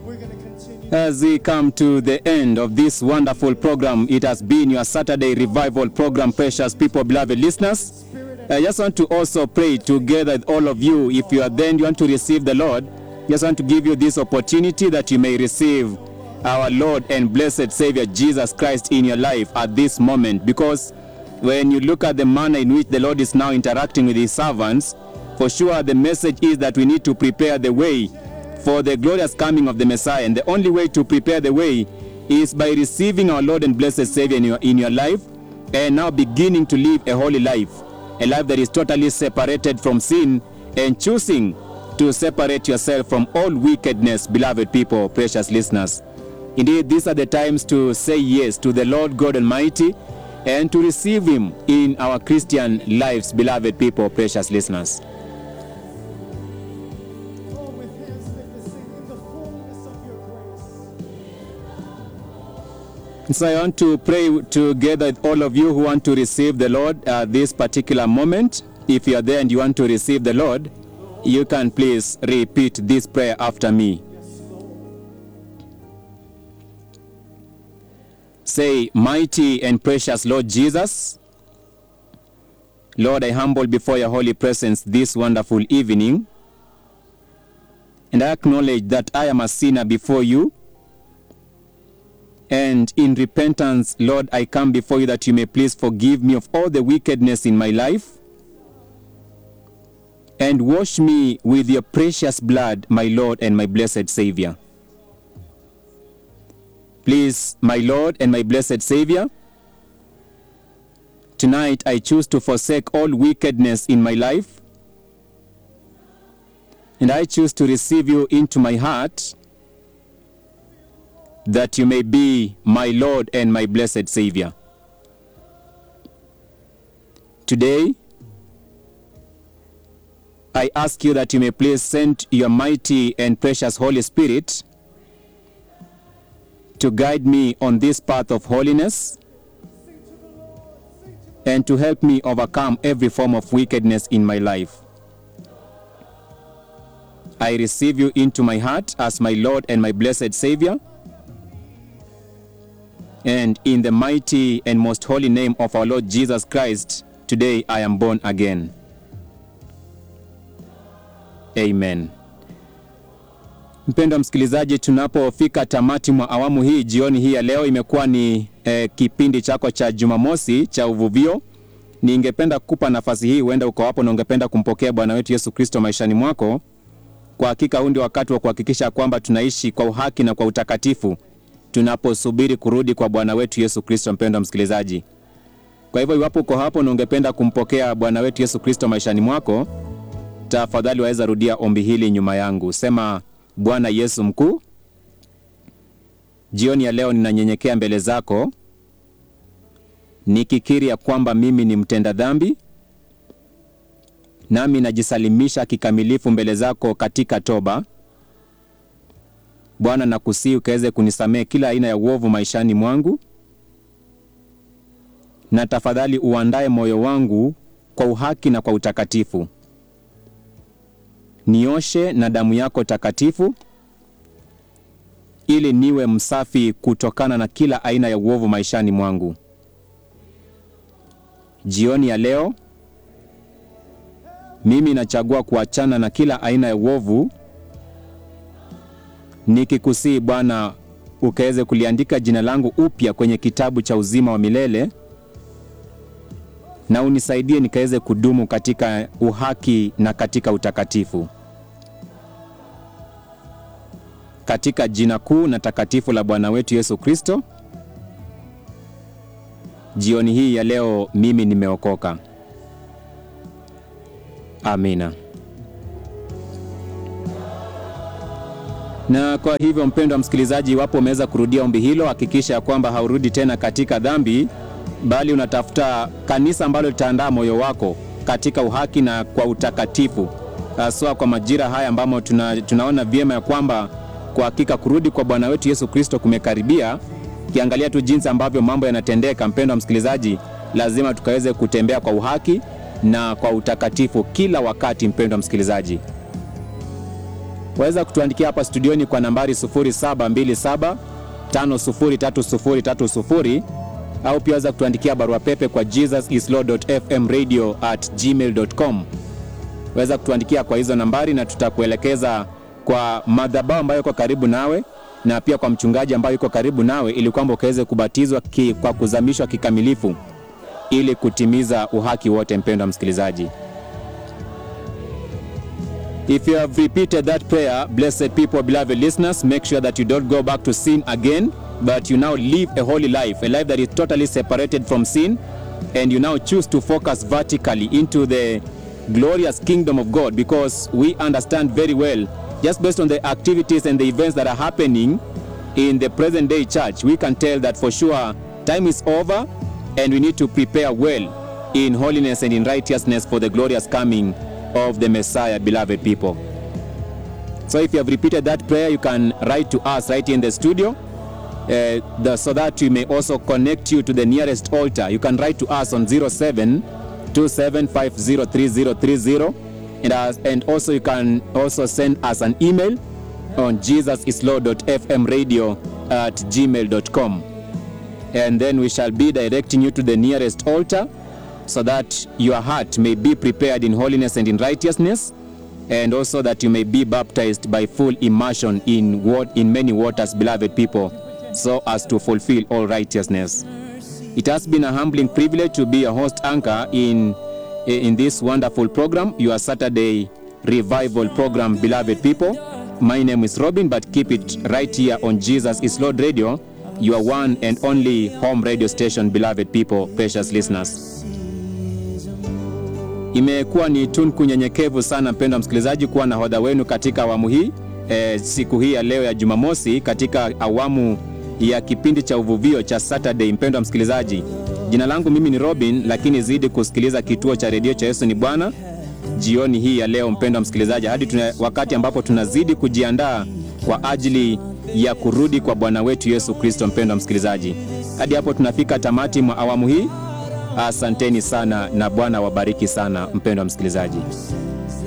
We're going to continue. As we come to the end of this wonderful program, it has been your Saturday revival program, precious people, beloved listeners. I just want to also pray together with all of you. If you are then you want to receive the Lord, just want to give you this opportunity that you may receive our Lord and blessed Savior Jesus Christ in your life at this moment. Because when you look at the manner in which the Lord is now interacting with his servants, for sure the message is that we need to prepare the way for the glorious coming of the Messiah. And the only way to prepare the way is by receiving our Lord and blessed Savior in your, in your life and now beginning to live a holy life, a life that is totally separated from sin and choosing to separate yourself from all wickedness, beloved people, precious listeners. Indeed, these are the times to say yes to the Lord God Almighty and to receive Him in our Christian lives, beloved people, precious listeners. All with hands lifted, sing in the fullness of your grace. So I want to pray together with all of you who want to receive the Lord at this particular moment. If you are there and you want to receive the Lord, you can please repeat this prayer after me. Say, Mighty and precious Lord Jesus, Lord, I humble before your holy presence this wonderful evening, and I acknowledge that I am a sinner before you. And in repentance, Lord, I come before you that you may please forgive me of all the wickedness in my life and wash me with your precious blood, my Lord and my blessed Savior. Please, my Lord and my blessed Savior, tonight I choose to forsake all wickedness in my life and I choose to receive you into my heart that you may be my Lord and my blessed Savior. Today, I ask you that you may please send your mighty and precious Holy Spirit to guide me on this path of holiness and to help me overcome every form of wickedness in my life. I receive you into my heart as my Lord and my blessed Savior. And in the mighty and most holy name of our Lord Jesus Christ, today I am born again. Amen. Mpendwa msikilizaji, tunapofika tamati mwa awamu hii jioni hii ya leo, imekuwa ni eh, kipindi chako cha Jumamosi cha uvuvio. Ningependa kukupa nafasi hii, huenda uko hapo na ungependa kumpokea Bwana wetu Yesu Kristo maishani mwako. Kwa hakika huu ndio wakati wa kuhakikisha kwamba tunaishi kwa uhaki na kwa utakatifu tunaposubiri kurudi kwa Bwana wetu Yesu Kristo. Mpendwa msikilizaji, kwa hivyo iwapo uko hapo na ungependa kumpokea Bwana wetu Yesu Kristo maishani mwako, tafadhali waweza rudia ombi hili nyuma yangu. Sema: Bwana Yesu mkuu, jioni ya leo ninanyenyekea mbele zako nikikiri ya kwamba mimi ni mtenda dhambi, nami najisalimisha kikamilifu mbele zako katika toba. Bwana, nakusihi ukaweze kunisamehe kila aina ya uovu maishani mwangu, na tafadhali uandae moyo wangu kwa uhaki na kwa utakatifu. Nioshe na damu yako takatifu, ili niwe msafi kutokana na kila aina ya uovu maishani mwangu. Jioni ya leo mimi nachagua kuachana na kila aina ya uovu, nikikusihi Bwana ukaweze kuliandika jina langu upya kwenye kitabu cha uzima wa milele, na unisaidie nikaweze kudumu katika uhaki na katika utakatifu, katika jina kuu na takatifu la Bwana wetu Yesu Kristo. Jioni hii ya leo mimi nimeokoka. Amina. Na kwa hivyo, mpendwa msikilizaji, iwapo umeweza kurudia ombi hilo, hakikisha ya kwamba haurudi tena katika dhambi, bali unatafuta kanisa ambalo litaandaa moyo wako katika uhaki na kwa utakatifu, haswa kwa majira haya ambamo tuna, tunaona vyema ya kwamba kwa hakika kurudi kwa Bwana wetu Yesu Kristo kumekaribia. Ukiangalia tu jinsi ambavyo mambo yanatendeka, mpendwa msikilizaji, lazima tukaweze kutembea kwa uhaki na kwa utakatifu kila wakati, mpendwa msikilizaji. waweza kutuandikia hapa studioni kwa nambari 0727 503030 au pia waweza kutuandikia barua pepe kwa jesusislord.fmradio at gmail.com. Waweza kutuandikia kwa hizo nambari na tutakuelekeza kwa madhabahu ambayo iko karibu nawe na pia kwa mchungaji ambayo yuko karibu nawe ili kwamba ukaweze kubatizwa ki, kwa kuzamishwa kikamilifu ili kutimiza uhaki wote. Mpendwa msikilizaji, if you have repeated that prayer, blessed people, beloved listeners, make sure that you don't go back to sin again, but you now live a holy life, a life that is totally separated from sin, and you now choose to focus vertically into the glorious kingdom of God because we understand very well, just based on the activities and the events that are happening in the present day church, we can tell that for sure time is over and we need to prepare well in holiness and in righteousness for the glorious coming of the Messiah, beloved people. So if you have repeated that prayer, you can write to us right here in the studio. Uh, the, so that we may also connect you to the nearest altar. You can write to us on 07 27503030 and, as, and also you can also send us an email on jesusislord.fmradio at gmail.com and then we shall be directing you to the nearest altar so that your heart may be prepared in holiness and in righteousness and also that you may be baptized by full immersion in what in many waters beloved people so as to fulfill all righteousness it has been a humbling privilege to be a host anchor in in this wonderful program your saturday revival program beloved people my name is robin but keep it right here on jesus is lord radio your one and only home radio station beloved people precious listeners imekuwa ni tunku nyenyekevu sana mpendwa msikilizaji kuwa nahodha wenu katika awamu hii e, siku hii ya leo ya jumamosi katika awamu ya kipindi cha uvuvio cha saturday mpendwa msikilizaji jina langu mimi ni robin lakini zidi kusikiliza kituo cha redio cha yesu ni bwana jioni hii ya leo mpendwa msikilizaji hadi tuna, wakati ambapo tunazidi kujiandaa kwa ajili ya kurudi kwa bwana wetu yesu kristo mpendwa msikilizaji hadi hapo tunafika tamati mwa awamu hii asanteni sana na bwana wabariki sana mpendwa msikilizaji